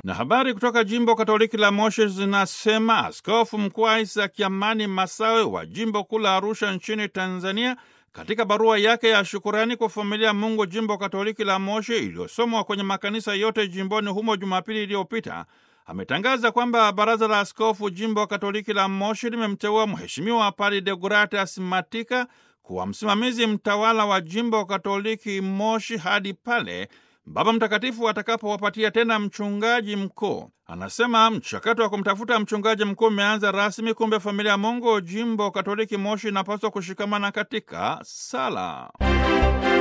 Na habari kutoka jimbo Katoliki la Moshi zinasema Askofu Mkuu Isaac Amani Masawe wa jimbo kuu la Arusha nchini Tanzania, katika barua yake ya shukurani kwa familia Mungu jimbo Katoliki la Moshi iliyosomwa kwenye makanisa yote jimboni humo Jumapili iliyopita ametangaza kwamba baraza la askofu jimbo Katoliki la Moshi limemteua Mheshimiwa Padre Deogratias Matika kuwa msimamizi mtawala wa jimbo Katoliki Moshi hadi pale Baba Mtakatifu atakapowapatia tena mchungaji mkuu. Anasema mchakato wa kumtafuta mchungaji mkuu umeanza rasmi. Kumbe familia ya Mungu jimbo Katoliki Moshi inapaswa kushikamana katika sala.